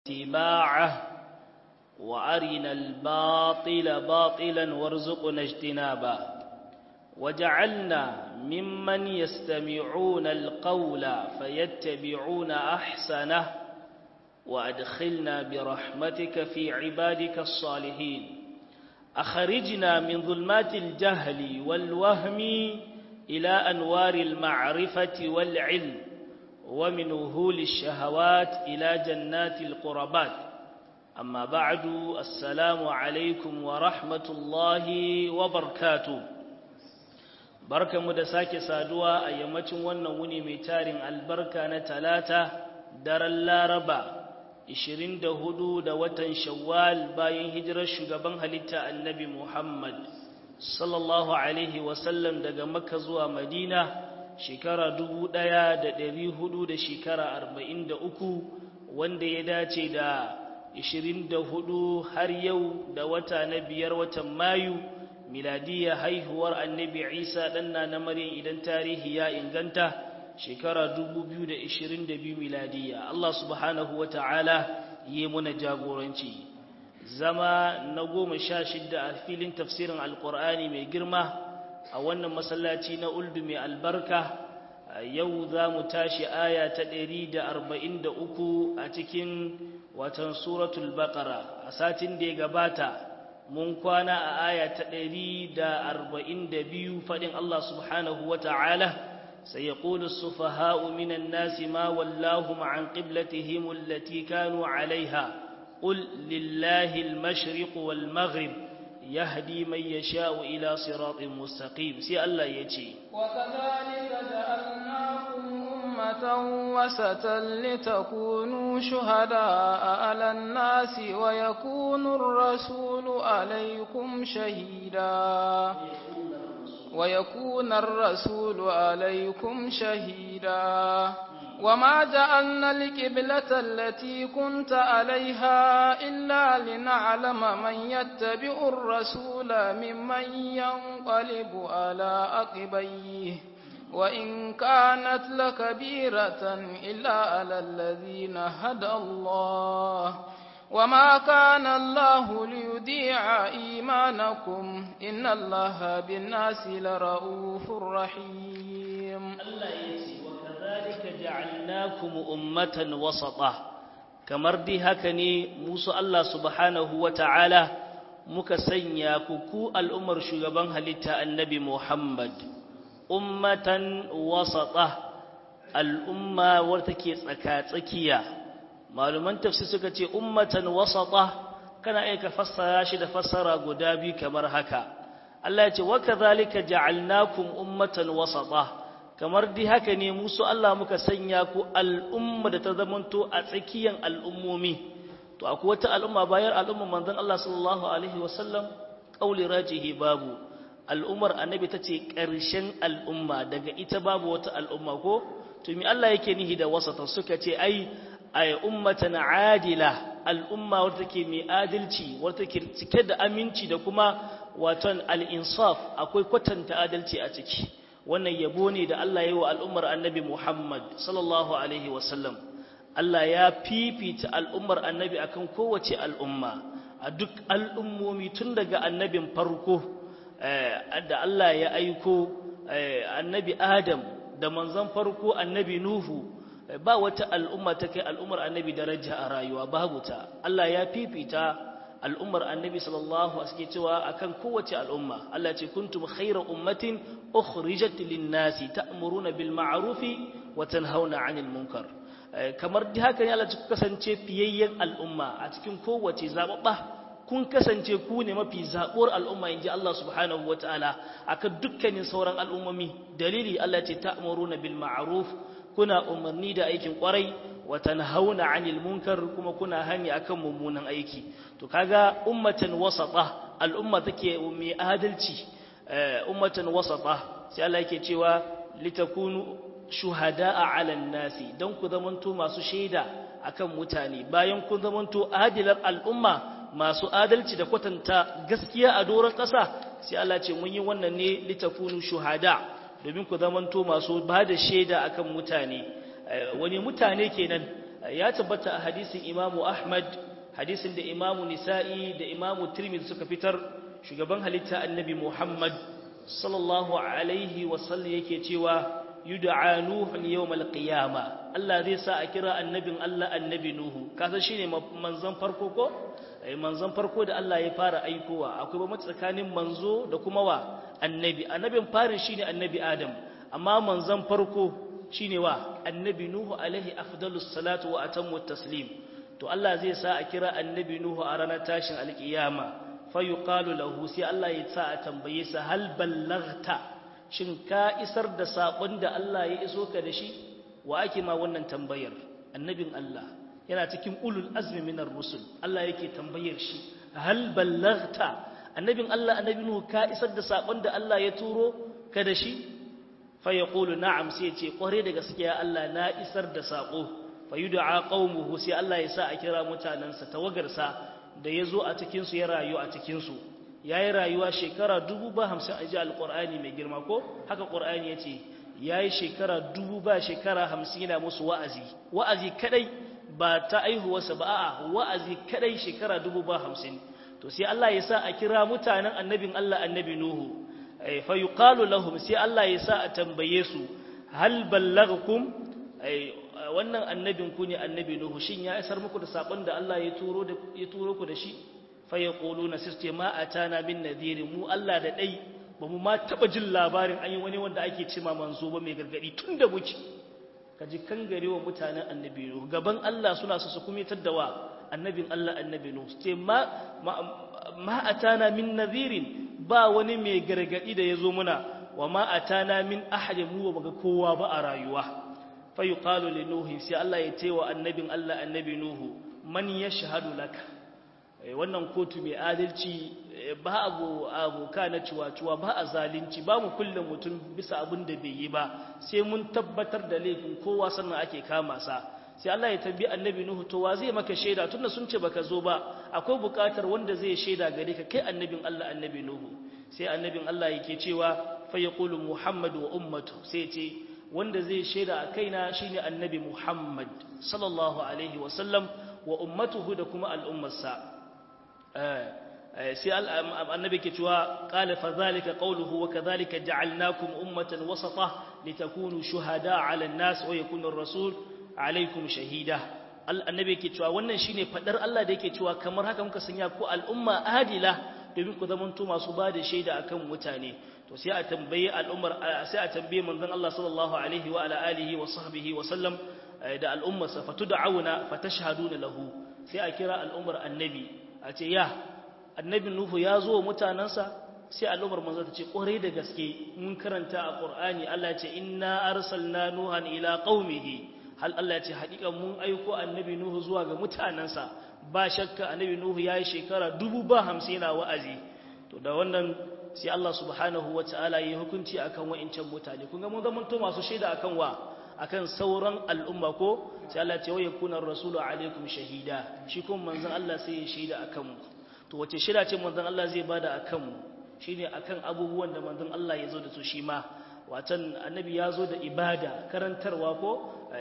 اتباعه وأرنا الباطل باطلا وارزقنا اجتنابه وجعلنا ممن يستمعون القول فيتبعون أحسنه وأدخلنا برحمتك في عبادك الصالحين أخرجنا من ظلمات الجهل والوهم إلى أنوار المعرفة والعلم ومن وهول الشهوات إلى جنات القربات أما بعد السلام عليكم ورحمة الله وبركاته barka mu da sake saduwa a yammacin wannan wuni mai tarin albarka na talata daren laraba 24 da watan shawwal bayan hijirar shugaban halitta annabi muhammad sallallahu alaihi wasallam daga makka zuwa madina shekara dubu ɗaya da ɗari hudu da shekara arba'in da uku wanda ya dace da ishirin da hudu har yau da wata na biyar watan mayu miladiyya haihuwar annabi isa ɗanna na maryam idan tarihi ya inganta shekara dubu biyu da ishirin da biyu miladiyya allah subhanahu wa ta'ala yi muna jagoranci zama na goma sha shidda a filin tafsirin alkur'ani mai girma a wannan masallaci na uldu mai albarka yau za mu tashi aya ta ɗari da arba'in da uku a cikin watan suratul baƙara a satin da ya gabata mun kwana a aya ta ɗari da arba'in da biyu faɗin Allah subhanahu wa ta'ala sai ya ƙulu sufaha'u minan nasi ma wallahu ma'an ƙiblatihim allati kanu alaiha قل لله المشرق والمغرب يهدي من يشاء إلى صراط مستقيم سي الله يجي وكذلك جعلناكم أمة وسطا لتكونوا شهداء على الناس ويكون الرسول عليكم شهيدا ويكون الرسول عليكم شهيدا وما جعلنا القبلة التي كنت عليها إلا لنعلم من يتبع الرسول ممن ينقلب على عقبيه وإن كانت لكبيرة إلا على الذين هدى الله وما كان الله ليضيع إيمانكم إن الله بالناس لرؤوف رحيم الله يسير كذلك جعلناكم أمة وسطا kamar dai haka ne musu Allah subhanahu wa ta'ala muka sanya ku ku al'ummar shugaban halitta annabi Muhammad ummatan wasata al'umma wadda take tsaka-tsakiya maluman tafsir suka ce ummatan wasata kana aika fassara shi da fassara guda biyu kamar haka Allah ya ce wa kadhalika ja'alnakum ummatan wasata kamar dai haka ne musu Allah muka sanya ku al'umma da ta zamanto a tsakiyan al'ummomi to akwai wata al'umma bayan al'umma manzon Allah sallallahu alaihi wasallam qauli rajihi babu al'ummar annabi tace ƙarshen al'umma daga ita babu wata al'umma ko to mi Allah yake nihi da wasata suka ce ai ay ummatan adila al'umma wadda take mai adalci wadda take cike da aminci da kuma waton al-insaf akwai kwatanta adalci a ciki wannan yabo ne da Allah ya yi wa al'ummar annabi Muhammad sallallahu Alaihi wasallam Allah ya fifita al'ummar annabi akan kowace al'umma a duk al'ummomi tun daga annabin farko da Allah ya aiko annabi Adam da manzon farko annabi Nuhu ba wata al'umma ta kai al'ummar annabi daraja a rayuwa babu ta Allah ya fifita al'ummar annabi sallallahu alaihi cewa akan kowace al'umma Allah ce kuntum khayra ummatin ukhrijat lin-nasi ta'muruna bil ma'rufi wa tanhauna 'anil munkar kamar da haka ne Allah ce kasance fiyayyen al'umma a cikin kowace zababba kun kasance ku ne mafi zabuwar al'umma inji Allah subhanahu wataala akan dukkanin sauran al'ummomi dalili Allah ce ta'muruna bil ma'ruf kuna umarni da aikin kwarai wa tanhauna 'anil munkar kuma kuna hani akan mummunan aiki to kaga ummatan wasata al'umma take mai adalci ummatan wasata sai Allah yake cewa litakunu shuhada'a 'alan nasi dan ku zamanto masu shaida akan mutane bayan kun zamanto adilar al'umma masu adalci da kwatanta gaskiya a doron ƙasa sai Allah ce mun yi wannan ne litakunu shuhada domin ku zamanto masu ba da shaida akan mutane wani mutane kenan ya tabbata a hadisin imamu ahmad hadisin da imamu nisa'i da imamu tirmidhi suka fitar shugaban halitta annabi muhammad sallallahu alaihi wasallam yake cewa yud'a nuhun yawmal qiyama Allah zai sa a kira annabin Allah annabi nuhu kasa shine manzon farko ko ai manzon farko da Allah ya fara aikowa akwai ba tsakanin manzo da kuma wa annabi annabin farin shine annabi adam amma manzon farko shine wa annabi nuhu alaihi afdalus salatu wa atammu taslim to Allah zai sa a kira annabi nuhu a ranar tashin alkiyama fa yuqalu lahu sai Allah ya sa a tambaye sa hal ballaghta shin ka isar da sabon da Allah ya iso ka da shi wa ake ma wannan tambayar annabin Allah yana cikin ulul azmi minar rusul Allah yake tambayar shi hal ballaghta annabin Allah annabi nuhu ka isar da sabon da Allah ya turo ka da shi fa yaqulu na'am sai ya ce kware da gaskiya Allah na isar da sako fa yud'a qaumuhu sai Allah ya sa a kira mutanansa tawagarsa da yazo a cikin su ya rayu a cikin su yayi rayuwa shekara 50 a ji alqur'ani mai girma ko haka qur'ani yace yayi shekara dubu ba shekara 50 yana musu wa'azi wa'azi kadai ba ta aihuwarsa ba a'a wa'azi kadai shekara dubu ba 50 to sai Allah ya sa a kira mutanen annabin Allah annabi Nuhu fa yuqalu lahum sai Allah ya sa a tambaye su hal ballaghakum wannan annabin ku ne annabi nuhu shin ya isar muku da sakon da Allah ya turo da ya turo ku da shi fa yaquluna sirte ma atana min nadhir mu Allah da dai ba mu ma taba jin labarin an yi wani wanda ake ce ma manzo ba mai gargadi tun da muke kaji kangarewa mutanen annabi nuhu gaban Allah suna su su kumitar da wa annabin Allah annabi nuhu ce ma ma atana min nadhirin ba wani mai gargadi da yazo muna wa ma atana min ahadin mu ba ga kowa ba a rayuwa fa yuqalu li nuhi sai Allah ya ce wa annabin Allah annabi nuhu man yashhadu laka wannan kotu mai adalci ba abu aboka na ciwaciwa ba a zalunci ba mu kullum mutum bisa abin da bai yi ba sai mun tabbatar da laifin kowa sannan ake kama sa sai Allah ya tambi annabi nuhu to wa zai maka shaida tunda sun ce baka zo ba akwai bukatar wanda zai shaida gare ka kai annabin Allah annabi nuhu sai annabin Allah yake cewa fa yaqulu muhammad wa ummatu sai ce wanda zai shaida a kaina shine annabi muhammad sallallahu alaihi wa sallam wa ummatuhu da kuma al'ummarsa sai annabi ke cewa qala fa zalika qawluhu wa kadhalika ja'alnakum ummatan wasata litakunu shuhada 'ala an-nas wa yakuna ar-rasul 'alaykum shahida annabi ke cewa wannan shine fadar Allah da yake cewa kamar haka muka sanya ku al'umma adila domin ku zamanto masu ba da shaida akan mutane to sai a tambaye al'ummar sai a tambaye manzon Allah sallallahu alaihi wa ala alihi wa sahbihi wa sallam da al'ummarsa fatud'auna fatashhaduna lahu sai a kira al'ummar annabi a ce ya annabin nuhu ya zo wa mutanensa sai al'ummar manzo ta ce kwarai da gaske mun karanta a qur'ani Allah ya ce inna arsalna nuhan ila qaumihi hal Allah ya ce haƙiƙa mun aiko annabi nuhu zuwa ga mutanensa ba shakka annabi nuhu yayi shekara dubu ba hamsin yana wa'azi to da wannan sai Allah subhanahu wataala yayi hukunci akan wa'incan mutane kun ga mun zama to masu shaida akan wa akan sauran al'umma ko sai Allah ya ce wa yakuna rasulu alaikum shahida shi kuma manzon Allah sai ya shaida akan mu to wace shida ce manzon Allah zai bada akan mu shine akan abubuwan da manzon Allah ya zo da su shi ma watan annabi ya zo da ibada karantarwa ko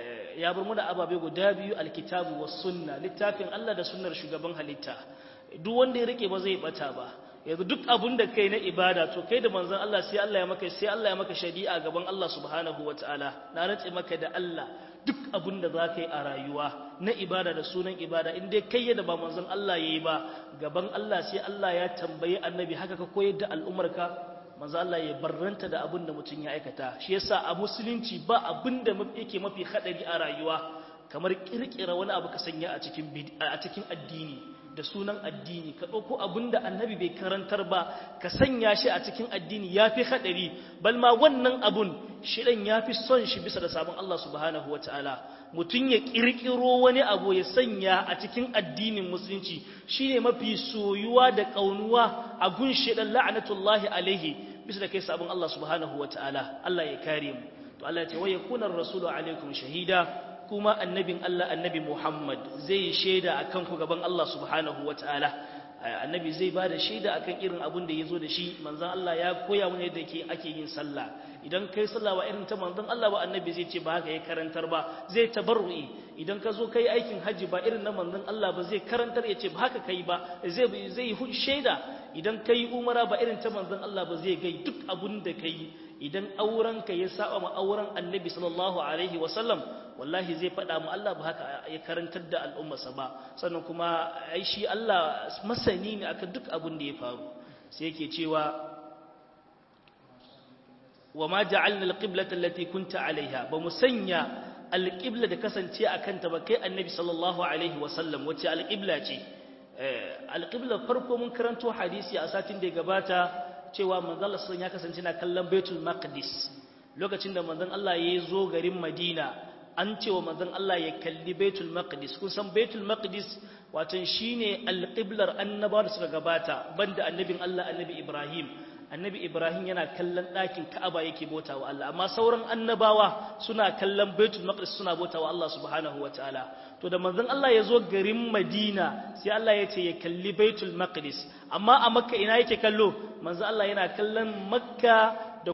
ya bar muna ababe guda biyu alkitabu was sunna littafin Allah da sunnar shugaban halitta duk wanda ya rike ba zai bata ba yanzu duk abun da kai na ibada to kai da manzon Allah sai Allah ya maka sai Allah ya maka shari'a gaban Allah subhanahu wataala na rantse maka da Allah duk abun da za ka yi a rayuwa na ibada da sunan ibada in dai kai yadda ba manzon Allah ya yi ba gaban Allah sai Allah ya tambayi annabi haka ka koyar da al'umarka manzo Allah ya barranta da abin da mutum ya aikata shi yasa a musulunci ba abin da yake mafi hadari a rayuwa kamar kirkira wani abu ka sanya a cikin a cikin addini da sunan addini ka ɗauko abin da annabi bai karantar ba ka sanya shi a cikin addini ya fi haɗari bal ma wannan abun shiɗan ya fi son shi bisa da sabon Allah subhanahu wataala mutum ya ƙirƙiro wani abu ya sanya a cikin addinin musulunci shine mafi soyuwa da ƙaunuwa a gun shiɗan la'anatullahi alaihi bisa da kai sabon Allah subhanahu wataala Allah ya kare mu to Allah ya ce wa yakuna rasulu alaikum shahida kuma annabin Allah annabi Muhammad zai shaida a kanku gaban Allah subhanahu wa ta'ala annabi zai ba da shaida akan irin abin da ya zo da shi manzon Allah ya koya mana yadda ke ake yin sallah idan kai sallah ba irin ta manzon Allah ba annabi zai ce ba haka ya karantar ba zai tabarru'i idan ka zo kai aikin haji ba irin na manzon Allah ba zai karantar ya ce ba haka kai ba zai zai shaida idan kai umara ba irin ta manzon Allah ba zai gai duk abun da kai idan auren ka ya saba ma auren annabi sallallahu alaihi wasallam wallahi zai faɗa mu Allah ba haka ya karantar da al'ummarsa ba sannan kuma ai shi Allah masani ne akan duk abun da ya faru sai yake cewa wa ma ja'alna al-qiblata allati kunta alaiha ba mu sanya al-qibla da kasance akan ta ba kai annabi sallallahu alaihi wasallam wace al-qibla ce al-qibla farko mun karanto hadisi a satin da ya gabata cewa manzon Allah ya kasance na kallon Baitul Maqdis lokacin da manzon Allah ya zo garin Madina an cewa manzon Allah ya kalli Baitul Maqdis kun san Baitul Maqdis watan shine al-qiblar annabawa da suka gabata banda annabin Allah annabi Ibrahim annabi Ibrahim yana kallon ɗakin Ka'aba yake bautawa Allah amma sauran annabawa suna kallon Baitul Maqdis suna bautawa Allah subhanahu wataala to da manzon Allah ya zo garin Madina sai Allah ya ce ya kalli Baitul Maqdis amma a Makka ina yake kallo manzon Allah yana kallon Makka